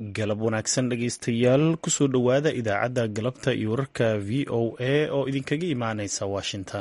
galab wanaagsan dhegaystayaal kusoo dhowaada idaacadda galabta iyo wararka v o a oo idinkaga imaaneysa washington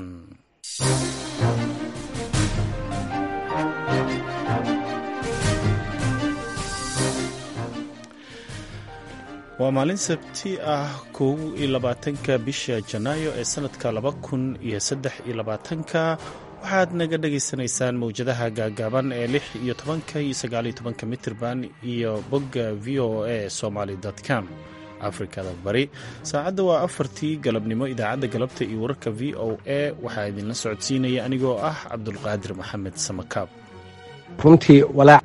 waa maalin sabti ah kow iyo labaatanka bisha janaayo ee sanadka laba kun iyo saddex iyo labaatanka waxaad naga dhagaysanaysaan mawjadaha gaagaaban ee lix iyo tobanka iyo sagaaliyo tobanka mitirban iyo bogga v o a somaly com afrikada bari saacadda waa afartii galabnimo idaacadda galabta iyo wararka v o a waxaa idinla socodsiinaya anigoo ah cabdulqaadir maxamed samakaab runtii walaac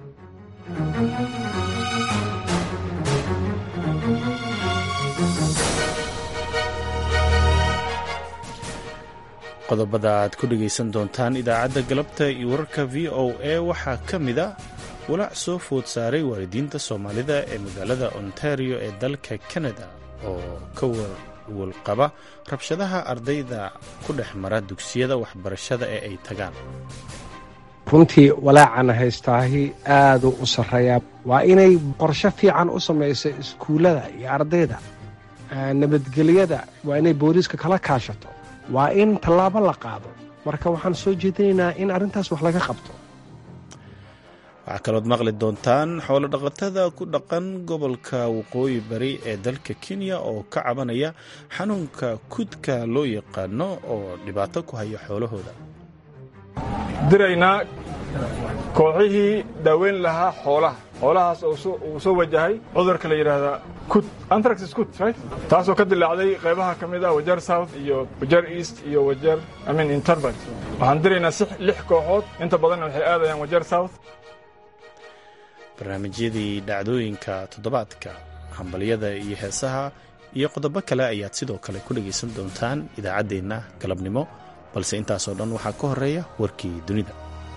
qodobada aad ku dhegaysan doontaan idaacadda galabta iyo wararka v o a waxaa ka mid a walaac soo food saaray waalidiinta soomaalida ee magaalada ontario ee dalka canada oo ka walwalqaba rabshadaha ardayda ku dhex mara dugsiyada waxbarashada ee ay tagaan runtii walaacana haystaahi aaduu u sarreeyaa waa inay qorsho fiican u samayso iskuullada iyo ardayda nabadgelyada waa inay booliiska kala kaashato waa in tallaabo la qaado marka waxaan soo jeedinaynaa in arrintaas wax laga qabto waxaa kalood maqli doontaan xoolo dhaqatada ku dhaqan gobolka waqooyi bari ee dalka kenya oo ka cabanaya xanuunka kudka loo yaqaano oo dhibaato ku haya xoolahooda diraynaa kooxihii daaweyn lahaa xoolaha xoolahaas uu soo wajahay cudurka la yidhaahdaa kut antraxis kut right taasoo ka dilaacday qaybaha ka mid ah wajeer south iyo wajeer east iyo wajeer amin interbert waxaan diraynaa si lix kooxood inta badanna waxay aadayaan wajeer south barnaamijyadii dhacdooyinka toddobaadka hambalyada iyo heesaha iyo qodobo kale ayaad sidoo kale ku dhegaysan doontaan idaacaddeenna galabnimo balse intaasoo dhan waxaa ka horeeya warkii dunida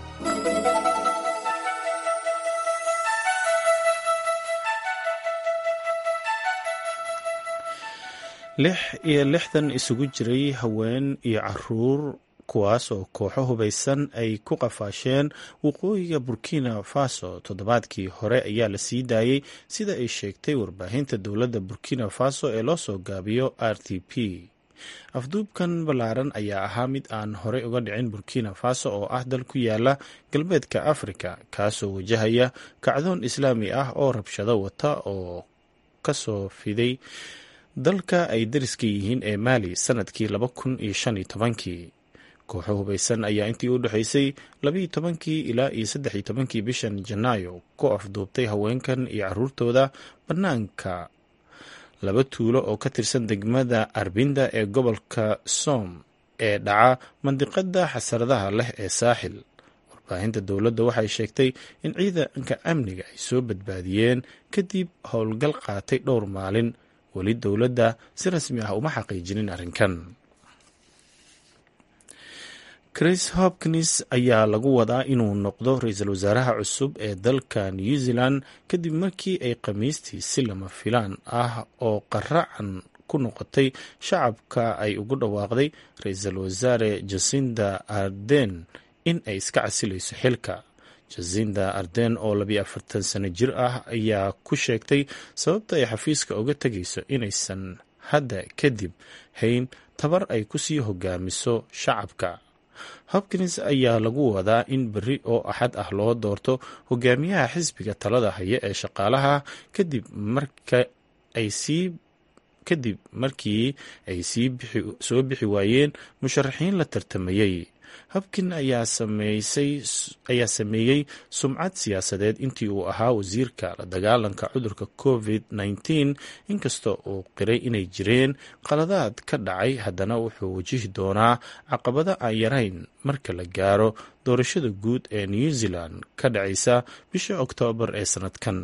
lix iyo lixdan isugu jiray haween iyo caruur kuwaas oo kooxo hubaysan ay ku qafaasheen waqooyiga burkina faso toddobaadkii hore ayaa la sii daayey sida ay sheegtay warbaahinta dowladda burkina faso ee loo soo gaabiyo r t p afduubkan ballaaran ayaa ahaa mid aan horey uga dhicin burkina faso oo ah dal ku yaala galbeedka afrika kaasoo wajahaya kacdoon islaami ah oo rabshado wata oo kasoo fiday dalka ay dariska yihiin ee maali sanadkii laba kun iyo shan iyo tobankii kooxo hubaysan ayaa intii u dhexaysay labaiyo tobankii ilaa iyo saddex iyo tobankii bishan janaayo ku afduubtay haweenkan iyo caruurtooda bannaanka laba tuulo oo ka tirsan degmada arbinda ee gobolka soom ee dhaca mandiqada xasaradaha leh ee saaxil warbaahinta dowladda waxay sheegtay in ciidanka amniga ay soo badbaadiyeen kadib howlgal qaatay dhowr maalin weli dowladda si rasmi ah uma xaqiijinin arrinkan chris hopkins ayaa lagu wadaa inuu noqdo ra-iisul wasaaraha cusub ee dalka new zealand kadib markii ay khamiistii si lama filaan ah oo qaracan ku noqotay shacabka ay ugu dhawaaqday ra-iisul wasaare jasinda arden in ay iska casilayso xilka jasinda arden oo labiyo afartan sano jir ah ayaa ku sheegtay sababta ay xafiiska uga tegayso inaysan hadda kadib hayn tabar ay kusii hogaamiso shacabka hopkins ayaa lagu wadaa in berri oo axad ah loo doorto hogaamiyaha xisbiga talada haya ee shaqaalaha kadib marka ay sii kadib markii ay soo bixi waayeen musharaxiin la tartamayey hopkin ayaa sameeyey sumcad siyaasadeed intii uu ahaa wasiirka la dagaalanka cudurka covid -19 inkasta uu qiray inay jireen qaladaad ka dhacay haddana wuxuu wajihi doonaa caqabado aan yarayn marka la gaaro doorashada guud ee new zealand ka dhacaysa bisha oktoobar ee sanadkan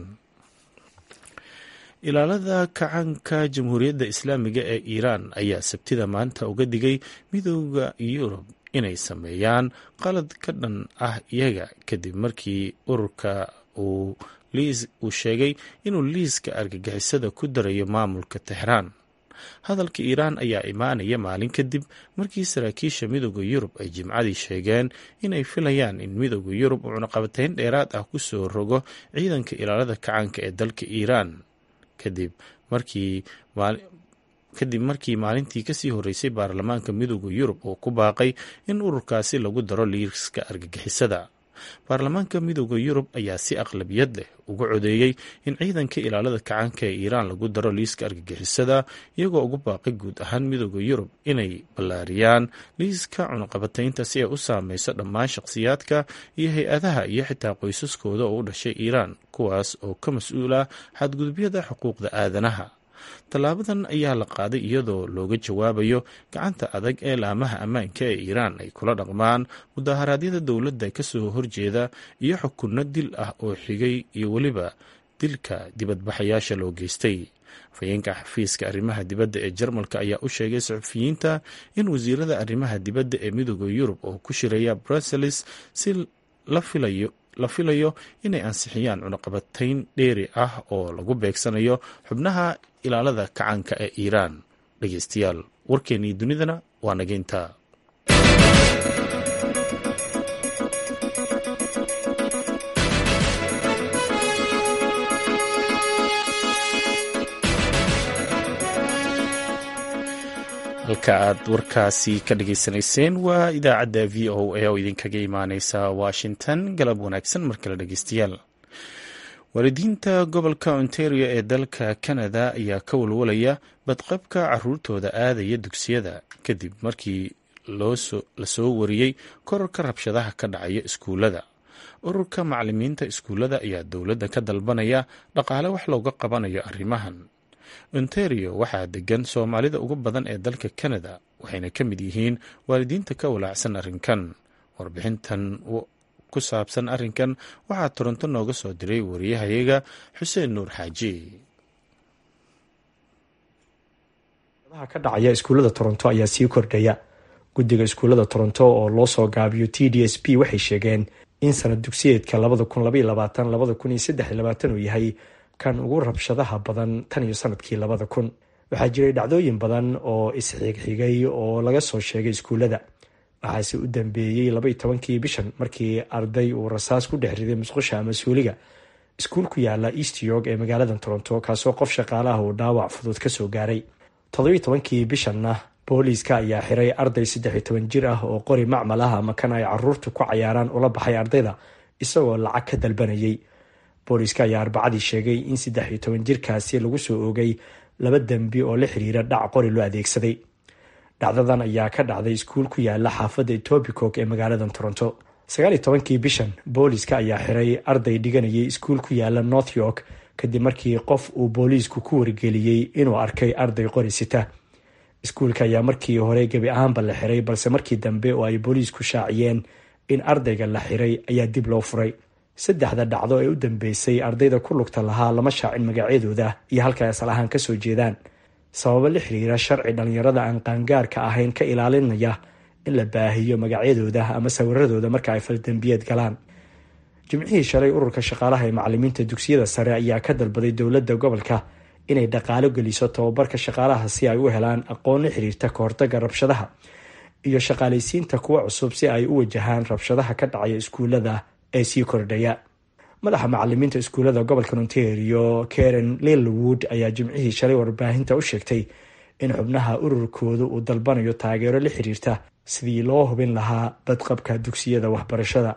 ilaalada kacanka jamhuuriyadda islaamiga ee iiraan ayaa sabtida maanta uga digay midooda yurub inay sameeyaan qalad ka dhan ah iyaga kadib markii ururka uu uu sheegay inuu liiska argagixisada ku darayo maamulka texraan hadalka iiraan ayaa imaanaya maalin kadib markii saraakiisha midooda yurub ay jimcadii sheegeen inay filayaan in midooda yurub uu cunaqabatayn dheeraad ah kusoo rogo ciidanka ilaalada kacaanka ee dalka iiraan kadib markii kadib markii maalintii kasii horeysay baarlamaanka midooda yurub uu ku baaqay in ururkaasi lagu daro liiska argagixisada baarlamaanka midooda yurub ayaa si aqlabiyad leh uga codeeyey in ciidanka ilaalada kacaanka ee iiraan lagu daro liiska argagixisada iyagoo ugu baaqay guud ahaan midooda yurub inay ballaariyaan liiska cunaqabataynta si ay u saameyso dhammaan shaqhsiyaadka iyo hay-adaha iyo xitaa qoysaskooda oo u dhashay iiraan kuwaas oo ka mas-uul ah xadgudubyada xuquuqda aadanaha tallaabadan ayaa la qaaday iyadoo looga jawaabayo gacanta adag ee laamaha ammaanka ee iiraan ay kula dhaqmaan mudaharaadyada dowladda kasoo horjeeda iyo xukunno dil ah oo xigay iyo weliba dilka dibadbaxayaasha loo geystay afhayeenka xafiiska arrimaha dibadda ee jarmalka ayaa u sheegay saxufiyiinta in wasiirada arrimaha dibadda ee midooda yurub oo ku shiraya brussels si la filayo la filayo inay ansixiyaan cunaqabatayn dheeri ah oo lagu beegsanayo xubnaha ilaalada kacaanka ee iiraan dhegeystayaal warkeennii dunidana waa nageynta halka aad warkaasi ka dhageysanayseen waa idaacadda v o a oo idinkaga imaaneysa washington galab wanaagsan mar kale dhegeystayaal waalidiinta gobolka ontario ee dalka canada ayaa ka walwalaya badqabka caruurtooda aadaya dugsiyada kadib markii lasoo wariyey korarka rabshadaha ka dhacaya iskuullada ururka macalimiinta iskuullada ayaa dowladda ka dalbanaya dhaqaale wax looga qabanayo arrimahan ontario waxaa degan soomaalida ugu badan ee dalka canada waxayna ka mid yihiin waalidiinta ka walaacsan arrinkan warbixintan ku saabsan arrinkan waxaa toronto nooga soo diray wariyahayaga xuseen nuur xaaji ka dhacaya iskuullada toronto ayaa sii kordhaya guddiga iskuullada toronto oo loo soo gaabiyo t d s p waxay sheegeen in sanad dugsiyeedka uu yahay kan ugu rabshadaha badan tan iyo sanadkii labada kun waxaa jiray dhacdooyin badan oo isxigxigay oo laga soo sheegay iskuullada waxaase u dambeeyey labaiyo tobankii bishan markii arday uu rasaas ku dhex riday musqusha ama suuliga iskuul ku yaala east york ee magaalada toronto kaasoo qof shaqaalaha uu dhaawac fudud kasoo gaaray toddobiyo tobankii bishanna booliiska ayaa xiray arday saddex iyo toban jir ah oo qori macmal ah ama kan ay caruurtu ku cayaaraan ula baxay ardayda isagoo lacag ka dalbanayay booliiska ayaa arbacadii sheegay in saddex iyo toban jirkaasi lagu soo oogay laba dembi oo la xiriira dhac qori loo adeegsaday dhacdadan ayaa ka dhacday iskuul ku yaala xaafadda etobicoke ee magaalada toronto sagaal iyo tobankii bishan booliiska ayaa xiray arday dhiganayay iskuul ku yaala north york kadib markii qof uu booliisku ku wargeliyey inuu arkay arday qori sita iskuulka ayaa markii hore gebi ahaanba la xiray balse markii dambe oo ay booliisku shaaciyeen in ardayga la xiray ayaa dib loo furay saddexda dhacdo ee u dambeysay ardayda ku lugta lahaa lama shaacin magacyadooda iyo halka asal ahaan kasoo jeedaan sababo la xiriira sharci dhalinyarada aan qaangaarka ahayn ka ilaalinaya in la baahiyo magacyadooda ama sawiradooda marka ay faldambiyeed galaan jimcihii shalay ururka shaqaalaha ee macalimiinta dugsiyada sare ayaa ka dalbaday dowladda gobolka inay dhaqaalo geliso tababarka shaqaalaha si ay u helaan aqoon la xiriirta kahortaga rabshadaha iyo shaqaalaysiinta kuwa cusub si ay u wajahaan rabshadaha ka dhacaya iskuulada ee sii kordhaya madaxa macalimiinta iskuullada gobolka ontario karen lilwood ayaa jimcihii shalay warbaahinta u sheegtay in xubnaha ururkooda uu dalbanayo taageero la xiriirta sidii loo hubin lahaa badqabka dugsiyada waxbarashada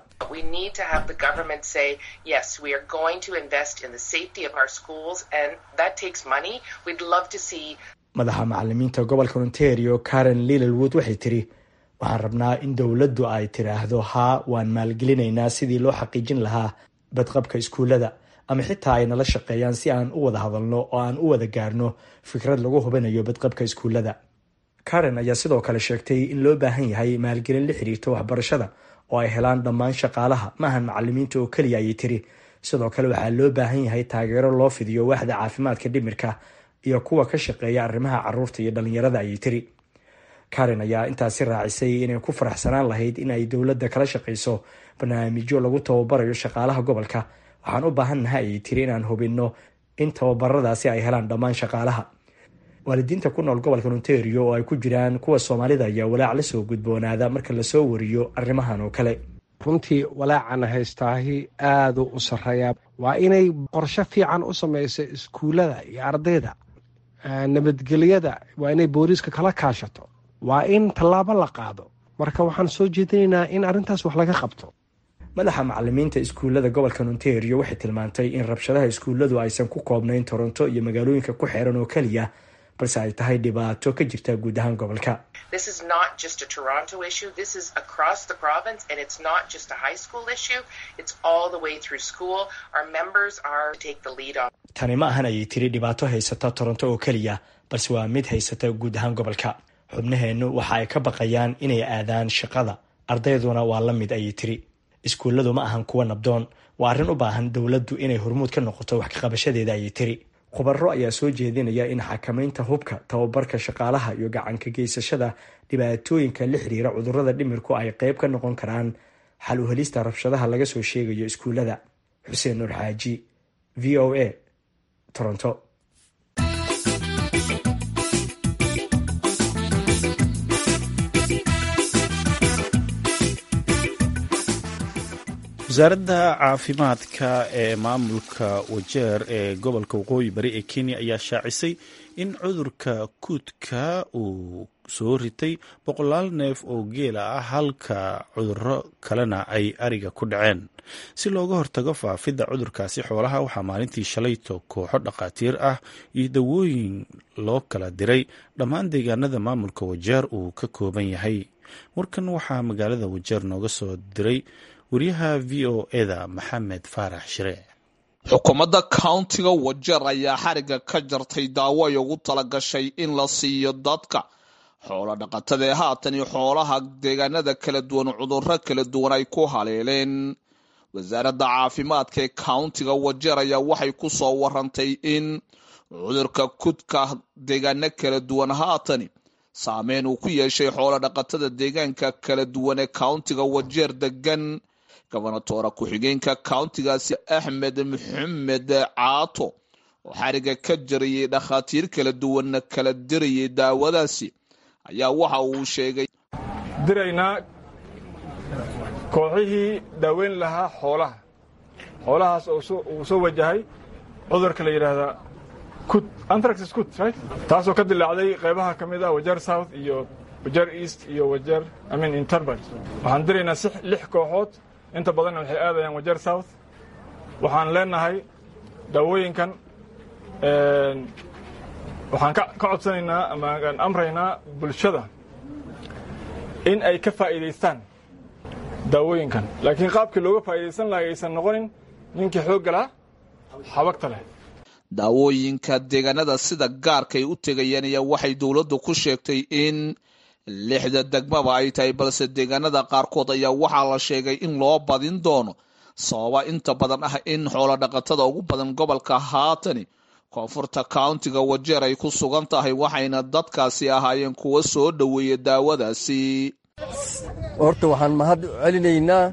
madaxa macalimiinta gobolka ontario karen lilwood waxay tiri waxaan rabnaa in dowladdu ay tiraahdo haa waan maalgelinaynaa sidii loo xaqiijin lahaa badqabka iskuullada ama xitaa ay nala shaqeeyaan si aan u wada hadalno oo aan u wada gaarno fikrad lagu hubinayo badqabka iskuullada karen ayaa sidoo kale sheegtay in loo baahan yahay maalgelin la xiriirta waxbarashada oo ay helaan dhammaan shaqaalaha maahan macalimiinta oo keliya ayay tiri sidoo kale waxaa loo baahan yahay taageero loo fidiyo waaxda caafimaadka dhimirka iyo kuwa ka shaqeeya arrimaha caruurta iyo dhalinyarada ayay tiri karen ayaa intaasi raacisay inay ku faraxsanaan lahayd in ay dowladda kala shaqayso barnaamijyo lagu tababarayo shaqaalaha gobolka waxaan u baahannahay ayay tiri inaan hubinno in tababaradaasi ay helaan dhammaan shaqaalaha waalidiinta ku nool gobolka ontario oo ay ku jiraan kuwa soomaalida ayaa walaac lasoo gudboonaada marka lasoo wariyo arrimahan oo kale runtii walaacana haystaahi aaduu u sarreeyaa waa inay qorsho fiican u samayso iskuullada iyo ardayda nabadgelyada waa inay booliiska kala kaashato waa in tallaabo la qaado marka waxaan soo jeedinaynaa in arrintaas wax laga qabto madaxa macalimiinta iskuullada gobolka ontario waxay tilmaantay in rabshadaha iskuulladu aysan ku koobnayn toronto iyo magaalooyinka ku xeeran oo keliya balse ay tahay dhibaato ka jirta guud ahaan gobolka tani ma ahan ayay tiri dhibaato haysata toronto oo keliya balse waa mid haysata guud ahaan gobolka xubnaheennu waxa ay ka baqayaan inay aadaan shaqada ardayduna waa la mid ayay tiri iskuulladu ma ahan kuwa nabdoon waa arrin u baahan dowladdu inay hormuud ka noqoto wax kaqabashadeeda ayay tiri khubaro ayaa soo jeedinaya in xakamaynta hubka tababarka shaqaalaha iyo gacanka geysashada dhibaatooyinka la xiriira cudurrada dhimirku ay qayb ka noqon karaan xal u helista rabshadaha laga soo sheegayo iskuullada xuseen nuur xaaji v o a toronto wasaaradda caafimaadka ee maamulka wajeer ee gobolka waqooyi bari ee kenya ayaa shaacisay in cudurka kuudka uu soo ritay boqolaal neef oo geela ah halka cuduro kalena ay ariga ku dhaceen si looga hortago faafidda cudurkaasi xoolaha waxaa maalintii shalayto kooxo dhakhaatiir ah iyo dawooyin loo kala diray dhammaan deegaanada maamulka wajeer uu ka kooban yahay warkan waxaa magaalada wajeer nooga soo diray wariyaha v o eda maxamed faarax shire xukuumadda countiga wajeer ayaa xariga ka jartay daawo ay ugu talagashay in la siiyo dadka xoolo dhaqatada ee haatan iyo xoolaha deegaanada kala duwan cudurro kala duwan ay ku haleeleen wasaaradda caafimaadka ee countiga wajeer ayaa waxay ku soo warantay in cudurka kudka deegaano kala duwan haatani saameyn uu ku yeeshay xoolo dhaqatada deegaanka kala duwan ee countiga wajeer degan gobonatoora ku-xigeenka countigaasi axmed maxamed caato oo xariga ka jarayay dhakhaatiir kala duwanna kala dirayay daawadaasi ayaa waxa uu sheegay diraynaa kooxihii daaweyn lahaa xoolaha xoolahaas uu soo wajahay cudurka la yidhaahdaa kut antraxis kut right taasoo ka dilaacday qaybaha ka mid ah wajeer south iyo wajeer east iyo wajeer i mean interbert waxaan diraynaa si lix kooxood inta badanna waxay aadayaan wajeer south waxaan leenahay daawooyinkan waxaan ka codsanaynaa ama aan amraynaa bulshada in ay ka faa'iidaystaan daawooyinkan laakiin qaabkii looga faa'iidaysan lahay aysan noqonin ninkii xoogga lahaa xabagta leh daawooyinka deegaanada sida gaarka ay u tegayeen ayaa waxay dowladdu ku sheegtay in lixda degmaba ay tahay balse deegaanada qaarkood ayaa waxaa la sheegay in loo badin doono sababa inta badan ah in xoolo dhaqatada ugu badan gobolka haatani koonfurta countiga wajeer ay ku sugan tahay waxayna dadkaasi ahaayeen kuwa soo dhoweeya daawadaasi horta waxaan mahad celinaynaa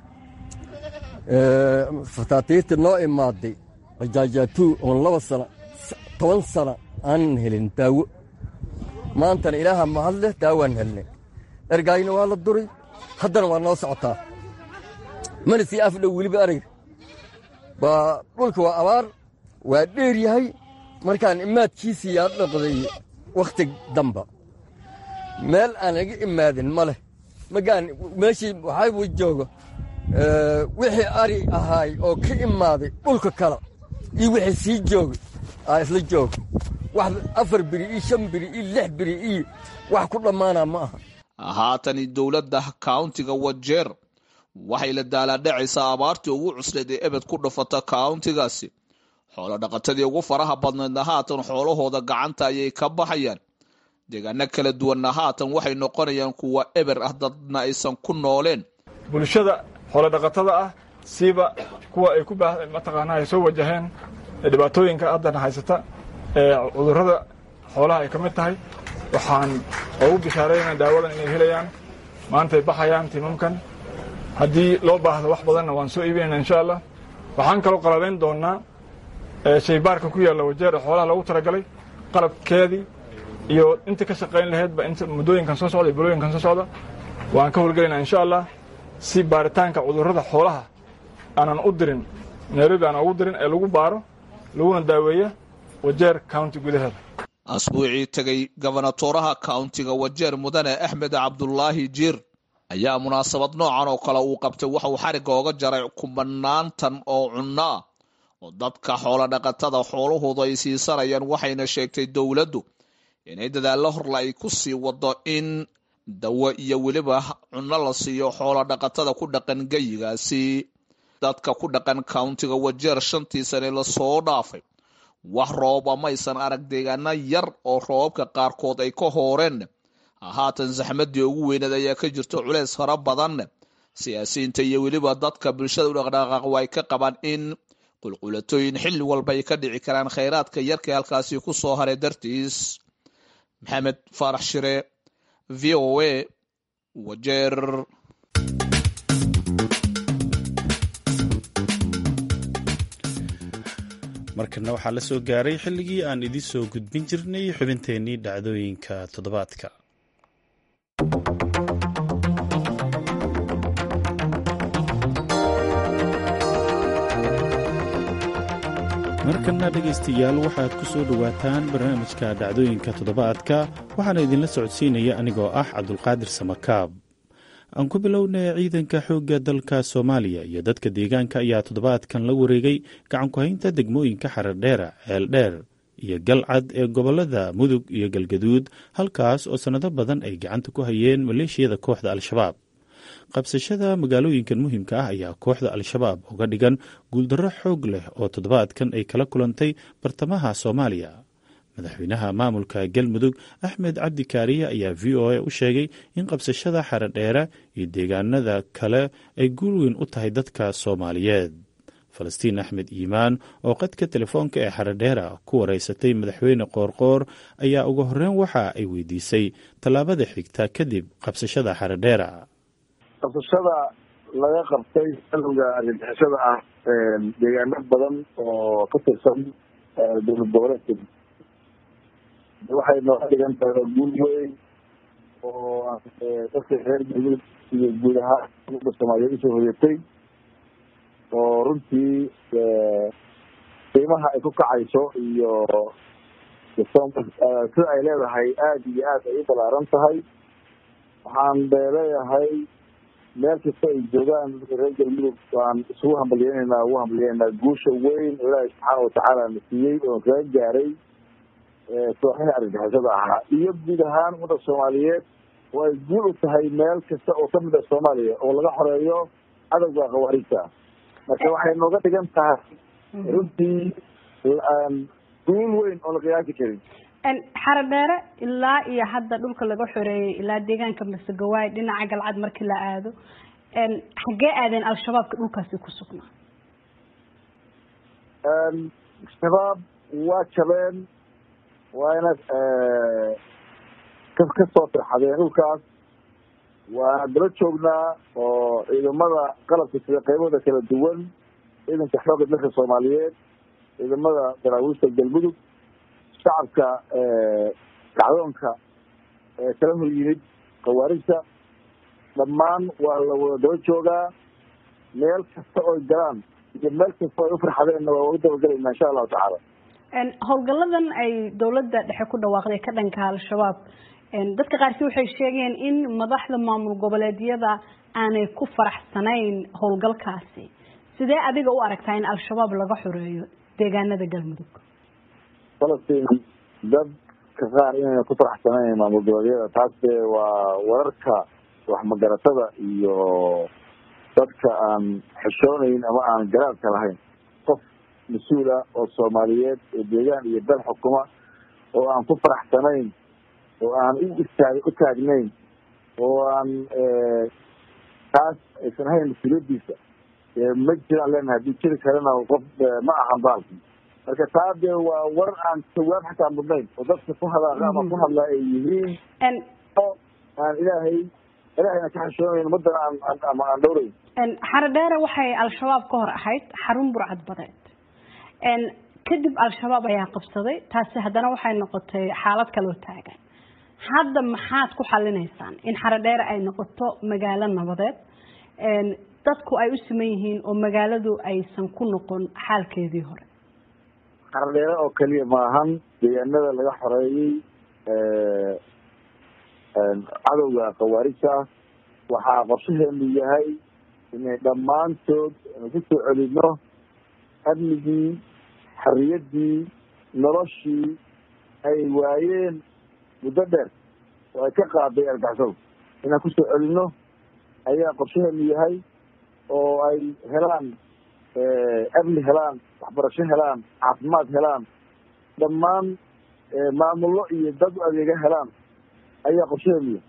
fataatiirta noo imaaday bajaajaatuu oon laba sana toban sana aanan helin daawo maantana ilaaha mahad leh daawaan helnay ergaayna waa la duray haddana waa noo socotaa mana sii afdhow weliba arag baa dhulka waa abaar waa dheer yahay markaan imaadkiisii yaa dhaqday wakhti damba meel aan laga imaadin ma leh magaan meeshii waxaa jooga wixii ari ahaay oo ka imaaday dhulka kale iyo wixii sii joogay aa isla jooga wax afar biri iyo shan biri iyo lix biri iyo wax ku dhammaanaa ma aha haatani dowladda countiga wajeer waxay la daalaadhacaysaa abaartii ugu cusleed ee ebed ku dhufata countigaasi xoolo dhaqatadii ugu faraha badnaydna haatan xoolahooda gacanta ayay ka baxayaan deegaano kala duwanna haatan waxay noqonayaan kuwa eber ah dadna aysan ku nooleen bulshada xoolo dhaqatada ah siiba kuwa ay ku mataqaanaa ay soo wajaheen dhibaatooyinka haddana haysata ee cudurrada xoolaha ay ka mid tahay waxaan ugu bishaaraynaa daawadan inay helayaan maantay baxayaan timamkan haddii loo baahdo wax badanna waan soo iibinayna insha allah waxaan kaloo qalabayn doonnaa shaybaarka ku yaalla wajeer ee xoolaha loogu talagalay qalabkeedii iyo inta ka shaqayn lahaydba inta muddooyinkan soo socda iyo bulooyinkan soo socda waan ka howlgelaynaa insha allah si baaritaanka cudurrada xoolaha aanan u dirin nairobi aanan ugu dirin ee lagu baaro laguna daaweeya wajeer county gudaheeda asbuucii tegay gobonatoraha countiga wajeer mudane axmed cabdulaahi jiir ayaa munaasabad noocan oo kale uu qabtay waxa uu xarigga oga jaray kumanaantan oo cunno ah oo dadka xoolo dhaqatada xoolahoodu ay siisanayaan waxayna sheegtay dowladdu inay dadaallo horle ay ku sii wado in dawo iyo weliba cunno la siiyo xoolo dhaqatada ku dhaqan geyigaasi dadka ku dhaqan countiga wajeer shantii sane lasoo dhaafay wax rooba maysan arag deegaano yar oo roobabka qaarkood ay ka hooreen haatan saxmadii ugu weyneed ayaa ka jirto culeys fara badan siyaasiyiinta iyo weliba dadka bulshada u dhaqdhaqaaq ay ka qabaan in qulqulatooyin xilli walba ay ka dhici karaan khayraadka yarka halkaasi ku soo haray dartiis maxamed faarax shire v o a wajeer markana waxaa la soo gaaray xilligii aan idiin soo gudbin jirnay xubinteennii dhacdooyinka toddobaadka markana dhegaystayaal waxaad ku soo dhowaataan barnaamijka dhacdooyinka toddobaadka waxaana idinla socodsiinaya anigoo ah cabdulqaadir samakaab aan ku bilownay ciidanka xoogga dalka soomaaliya iyo dadka deegaanka ayaa toddobaadkan la wareegay gacanku-haynta degmooyinka xaradheera ceeldheer iyo galcad ee gobolada mudug iyo galgaduud halkaas oo sannado badan ay gacanta ku hayeen maleeshiyada kooxda al-shabaab qabsashada magaalooyinkan muhiimka ah ayaa kooxda al-shabaab uga dhigan guuldarro xoog leh oo toddobaadkan ay kala kulantay bartamaha soomaaliya madaxweynaha maamulka galmudug axmed cabdi kaariye ayaa v o a u sheegay in qabsashada xaradheera iyo deegaanada kale ay guul weyn u tahay dadka soomaaliyeed falastiin axmed iimaan oo qadka telefoonka ee xaradheera ku wareysatay madaxweyne qoorqoor ayaa ugu horreyn waxa ay weydiisay tallaabada xigta kadib qabsashada xaradheera qabsashada laga qabtay galowga argagixisada ah deegaano badan oo ka tirsan dowlad goboleedka waxay nooga dhigan tahay guul weyn oo dadka reer galmudug iyo guud ahaan umada soomaaliyeed usoo hoyatay oo runtii qiimaha ay ku kacayso iyo sida ay leedahay aada iyo aad ay u balaaran tahay waxaan leeyahay meel kasta ay joogaan dadka reer galmudug waan isugu hambalyeynayna ugu hambalyeynaa guusha weyn oo ilaahay subxaana watacaala na siiyey oo kaga gaaray kooxihii argagixisada ahaa iyo guud ahaan ummadda soomaaliyeed oo ay guul u tahay meel kasta oo kamid ah soomaaliya oo laga xoreeyo cadowga khawaariijta marka waxay nooga dhigan tahay runtii guul weyn oo la qiyaasi karin xaradheere ilaa iyo hadda dhulka laga xoreeyey ilaa deegaanka masegawaay dhinaca galcad markii la aado xaggee aadeen al-shabaabka dhulkaasi ku sugnaa shabaab waa jabeen waana ka kasoo firxadeen dhulkaas waana daba joognaa oo ciidamada qalabka sida qaybahooda kala duwan ciidanka xoogga dalka soomaaliyeed ciidamada daraawiishta galmudug shacabka kacdoonka kala hor yimid khawaarijta dhammaan waa la wada daba joogaa meel kasta oy galaan iyo meel kasta oy ufarxadeenna waa uga dabagelaynaa insha allahu tacaala howlgaladan ay dowladda dhexe ku dhawaaqday ka dhanka al-shabaab dadka qaarkii waxay sheegeen in madaxda maamul goboleedyada aanay ku faraxsanayn howlgalkaasi sidee adiga u aragtaa in al-shabaab laga xoreeyo deegaanada galmudug falastiin dadka qaar inayna ku faraxsanayn maamul goboleedyada taas dee waa wararka waxmagaratada iyo dadka aan xishoonayn ama aan garaadka lahayn qof mas-uula oo soomaaliyeed oo deegaan iyo dal xukuma oo aan ku faraxsanayn oo aan u istaag u taagnayn oo aan taas aysan ahayn mas-uuliyadiisa ma jiraan leenahay haddii jiri karana qof ma ahan baalki marka taa dee waa warar aan jawaab xataa mudnayn oo dadka ku hadaaqa ama ku hadlaa ay yihiin aan ilaahay ilaahayna ka xishoonayn umadana aan ama aan dhowrayn xaradheere waxay al-shabaab ka hor ahayd xarun burcad badeed kadib al-shabaab ayaa qabsaday taasi haddana waxay noqotay xaalad kaloo taagan hadda maxaad ku xalinaysaan in xaradheere ay noqoto magaalo nabadeed dadku ay u siman yihiin oo magaaladu aysan ku noqon xaalkeedii hore qardheere oo keliya maahan deegaanada laga xoreeyey cadowga khawaarijta waxaa qorshaheenu yahay inay dhammaantood ku soo celino amnigii xorriyaddii noloshii ay waayeen muddo dheer oo ay ka qaaday argaxsow inaan kusoo celino ayaa qorshaheenu yahay oo ay helaan amni helaan waxbarasho helaan caafimaad helaan dhammaan maamullo iyo dad u adeega helaan ayaa qorshaheenu yahay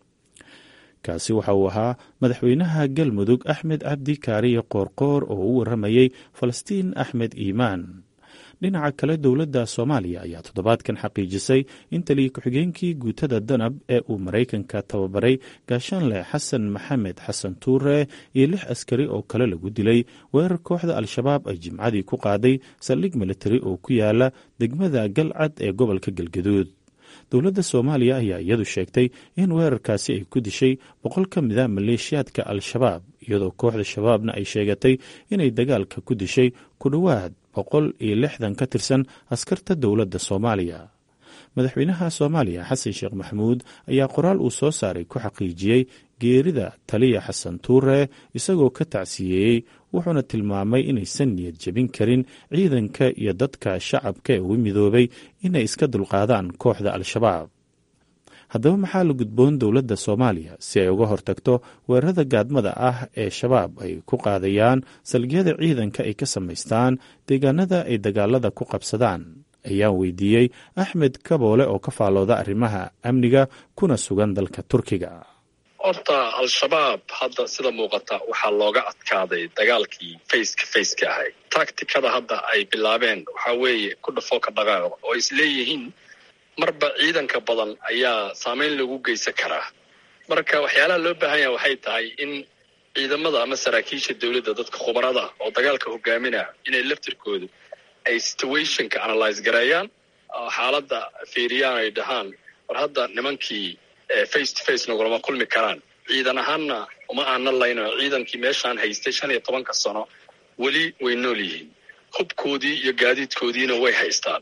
kaasi waxa uu ahaa madaxweynaha galmudug axmed cabdi kaariye qoorqoor oo u waramayey falastiin axmed iimaan dhinaca kale dowladda soomaaliya ayaa toddobaadkan xaqiijisay in taliya ku-xigeenkii guutada danab ee uu maraykanka tababaray gaashaanle xasan maxamed xasan tuure iyo lix askari oo kale lagu dilay weerar kooxda al-shabaab ay jimcadii ku qaaday saldhig militari oo ku yaala degmada galcad ee gobolka galgaduud dowladda soomaaliya ayaa iyadu sheegtay in weerarkaasi ay ku dishay boqol ka mid a maleeshiyaadka al-shabaab iyadoo kooxda shabaabna ay sheegatay inay dagaalka ku dishay ku dhowaad boqol iyo lixdan ka tirsan askarta dowladda soomaaliya madaxweynaha soomaaliya xasan sheekh maxamuud ayaa qoraal uu soo saaray ku xaqiijiyey geerida taliya xasan tuure isagoo ka tacsiyeeyey wuxuuna tilmaamay inaysan niyad jebin karin ciidanka iyo dadka shacabka ee ugu midoobay inay iska dulqaadaan kooxda al-shabaab haddaba maxaa la gudboon dowladda soomaaliya si ay uga hortagto weerarada gaadmada ah ee shabaab ay ku qaadayaan salgiyada ciidanka ay ka samaystaan deegaanada ay dagaalada ku qabsadaan ayaan weydiiyey axmed kaboole oo ka faalooda arrimaha amniga kuna sugan dalka turkiga horta al-shabaab hadda sida muuqata waxaa looga adkaaday dagaalkii faceka faceka ahay tacticada hadda ay bilaabeen waxaa weeye ku dhafoo ka dhaqaaqda oo is leeyihiin marba ciidanka badan ayaa saameyn lagu geysan karaa marka waxyaalaha loo baahan yaha waxay tahay in ciidamada ama saraakiisha dowladda dadka khubarada oo dagaalka hogaaminaya inay laftirkoodu ay situationka analyse gareeyaan oo xaaladda fiiriyaan ay dhahaan war hadda nimankii face to face nagulama kulmi karaan ciidan ahaanna uma aana layno ciidankii meeshaan haystay shan iyo tobanka sano weli way nool yihiin hubkoodii iyo gaadiidkoodiina way haystaan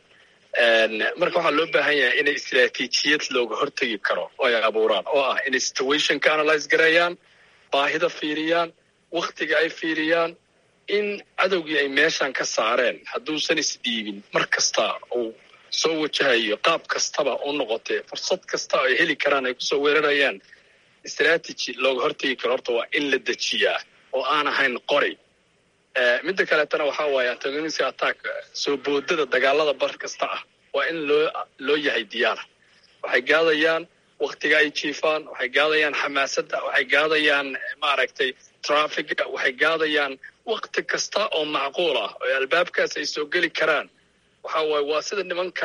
marka waxaa loo baahan yahay inay istraatiijiyad looga hortegi karo oo ay abuuraan oo ah inay situationka analyse gareeyaan baahida fiiriyaan wakhtiga ay fiiriyaan in cadowgii ay meeshan ka saareen hadduusan isdhiibin mar kasta uu soo wajahayo qaab kastaba u noqotee fursad kasta ay heli karaan ay kusoo weerarayaan strategy looga hortegi karo horta waa in la dejiyaa oo aan ahayn qori midda kaleetana waxaa waaye antagonistic attack soo boodada dagaalada bar kasta ah waa in loo loo yahay diyaara waxay gaadayaan waktiga ay jiifaan waxay gaadayaan xamaasadda waxay gaadayaan maaragtay trafficga waxay gaadayaan wakti kasta oo macquul ah oo albaabkaas ay soo geli karaan waxa waaye waa sida nimanka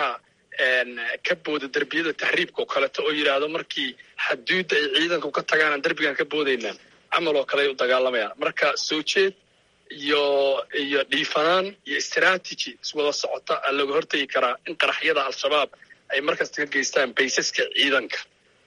ka booda derbiyada tahriibka oo kaleeto oo yidhaahdo markii xaduudda ay ciidanku ka tagaanaan derbigaan ka boodaynaa camal oo kale ay u dagaalamayaan marka soo jeed iyo iyo dhiifanaan iyo strategy iswada socota aa looga hortegi karaa in qaraxyada al-shabaab ay markasta ka geystaan baysaska ciidanka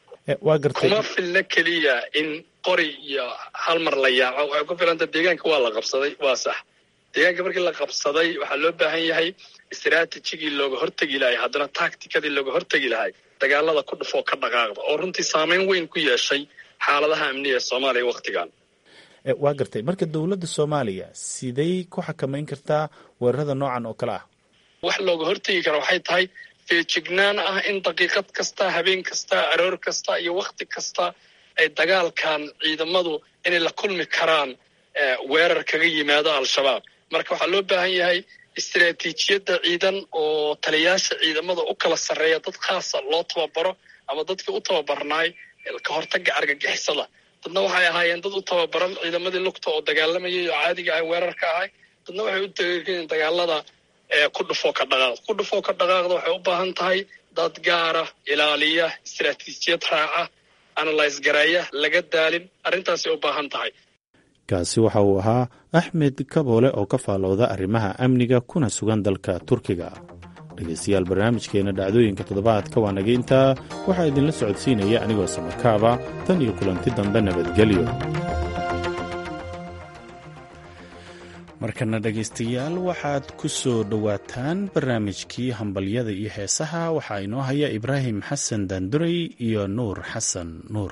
kuma filna keliya in qori iyo hal mar la yaaco waxay ku filanta deegaanka waa la qabsaday waa sax deegaanka markii la qabsaday waxaa loo baahan yahay istraatijigii looga hortegi lahay haddana tacticadii looga hortegi lahay dagaalada ku dhufoo ka dhaqaaqda oo runtii saameyn weyn ku yeeshay xaaladaha amniga ee soomaaliya wakhtigan waa gartay marka dowladda soomaaliya siday ku xakamayn kartaa weerarada noocan oo kale ah wax looga hortegi kara waxay tahay feejignaan ah in daqiiqad kasta habeen kasta aroor kasta iyo wakhti kasta ay dagaalkan ciidamadu inay la kulmi karaan weerar kaga yimaado al-shabaab marka waxaa loo baahan yahay istraatiijiyadda ciidan oo taliyaasha ciidamada u kala sarreeya dad khaasa loo tababaro ama dadkii u tababarnaay ka hortaga argagixisada dadna waxay ahaayeen dad u tababaran ciidamadii lugta oo dagaalamayay oo caadiga ah weerarka ahay dadna waxay u tageeen dagaalada ku dhufoo ka dhaqaaqda ku dhufoo ka dhaqaaqda waxay u baahan tahay dad gaara ilaaliya istraatiijiyad raaca analyse gareeya laga daalin arrintaasay u baahan tahay kaasi waxa uu ahaa axmed kaboole oo ka faalooda arrimaha amniga kuna sugan dalka turkiga dhegaystayaal barnaamijkeenna dhacdooyinka toddobaadka waa naga intaa waxaa idinla socodsiinaya anigoo samarkaaba tan iyo kulanti dambe nabadgelyo markana dhegaystayaal waxaad ku soo dhowaataan barnaamijkii hambalyada iyo heesaha waxaa inoo haya ibraahim xasan daanduray iyo nuur xasan nuur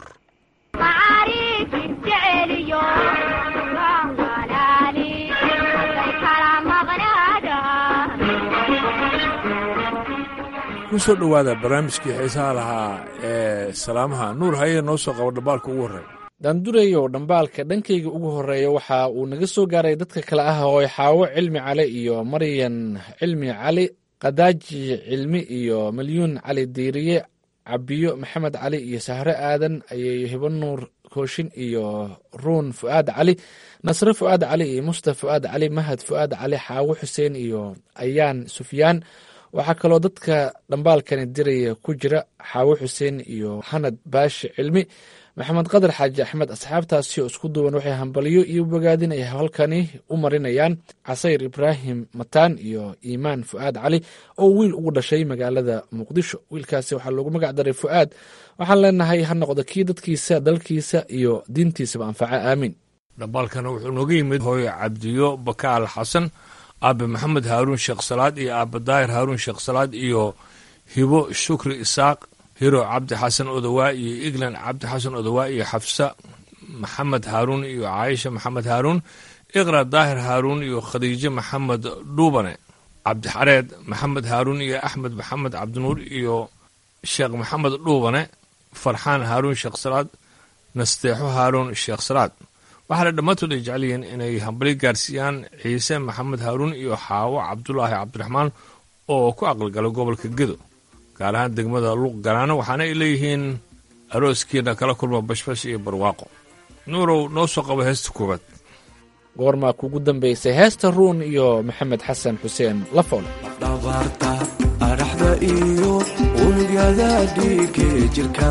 kusoo dhowaada barnaamijkii xiisaha lahaa ee salaamaha nuur haye noo soo qabo dhambaalka ugu horreeya daandureyow dhambaalka dhankayga ugu horreeya waxa uu naga soo gaaray dadka kale ah oo xaawo cilmi cali iyo maryan cilmi cali kadaaji cilmi iyo milyuun cali diiriye cabiyo maxamed cali iyo sahre aadan ayay hibo nuur kooshin iyo ruun fu'aad cali nasre fu'aad cali iyo musta fu'aad cali mahad fu'aad cali xaawo xuseen iyo ayaan sufyaan waxaa kaloo dadka dhambaalkani diraya ku jira xaawo xuseen iyo xanad baashi cilmi maxamed qadar xaaji axmed asxaabtaasi oo isku duwan waxay hambalyo iyo bogaadin ay halkani u marinayaan casayr ibraahim mataan iyo iimaan fu'aad cali oo wiil ugu dhashay magaalada muqdisho wiilkaasi waxaa loogu magac daray fu'aad waxaan leenahay ha noqdo kii dadkiisa dalkiisa iyo diintiisaba anfaca aamiin dhambaalkana wuxuu nooga yimid hooyo cabdiyo bakaal xasan aabe maxamed haaruun sheekh salaad iyo aabe daahir haaruun sheekh salaad iyo hibo shukri isaaq hiro cabdi xasan odowaa iyo iglan cabdi xasan odowaa iyo xafsa maxamed haaruun iyo caaisha maxamed haaruun iqra daahir haaruun iyo khadiijo maxamed dhuubane cabdixareed maxamed haaruun iyo axmed maxamed cabdinuur iyo sheekh maxamed dhuubane farxaan haaruun sheekh salaad nasteexo haaruun sheekh salaad waxaana dhammaantood ay jecel yihiin inay hambali gaarsiiyaan ciise maxamed haaruun iyo xaawo cabdulaahi cabdiraxmaan oo ku aqalgala gobolka gedo gaar ahaan degmada luuq galaano waxaana ay leeyihiin arooskiina kala kulma bashbash iyo barwaaqo nuurow noo soo qabo heesta koowaad goormaa kugu dambaysay heesta ruun iyo maxamed xasan xuseen lafoole dhabarta adhaxda iyo unugyada dhiige jirka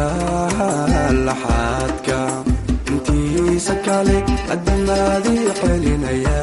laxaadka intiisa kale adamaadii celinaya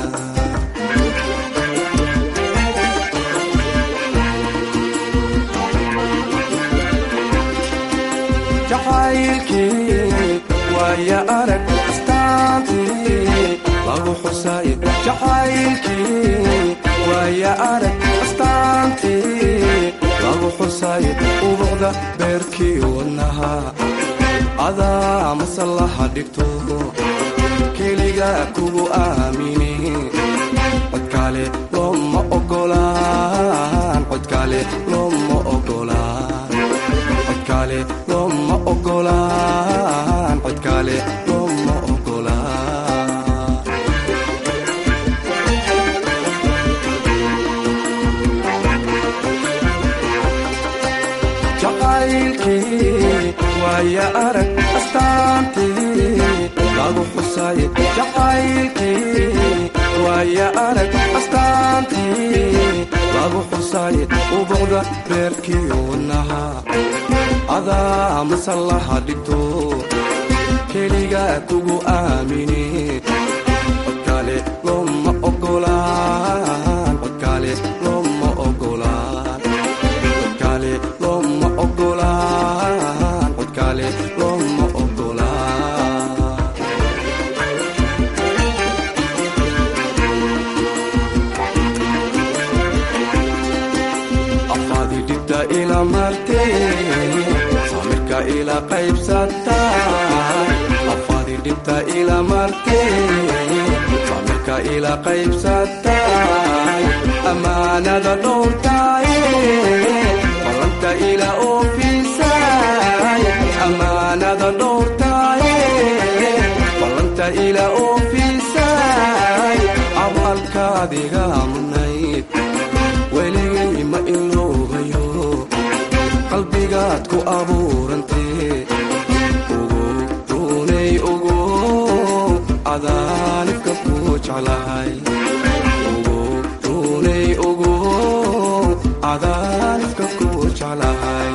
jacaylkii waaya arag astaantii lagu xusay jacaylkii waaya arag astaantii lagu xusay ubuqda beerkii wadnaha adaa masallaha dhigto keliga kugu aamini codkaale looma ogolaan codkaale looma ogolaan codkaale looma ogolaan codkaale looma ogolaan jacaylkii waaya arag astaantii lagu xusay jacaylkii waaya arag astaantii lagu xusay ubuqda beerkii wadnaha adaa masallaha dhigto keliga kugu aamini codkaale looma ogolaan codkaale looma ogolaan codkaale looma ogolaan codkaale looma ogolaan afaadi dhibta ila martee samirka ila qaybsatay afaadi dhibta ila martee samirka ila qaybsatay amaanada dhowrtay ballanta ila oofisay amaanada dhowrtay ballanta ila oofisay abaalkaadiga mudnayd weligay ma iloobayo qalbigaad ku abuurantee ugu runay ugu cadaanibka ku jeclahay ugu runay ugu cadaanibka ku jeclahay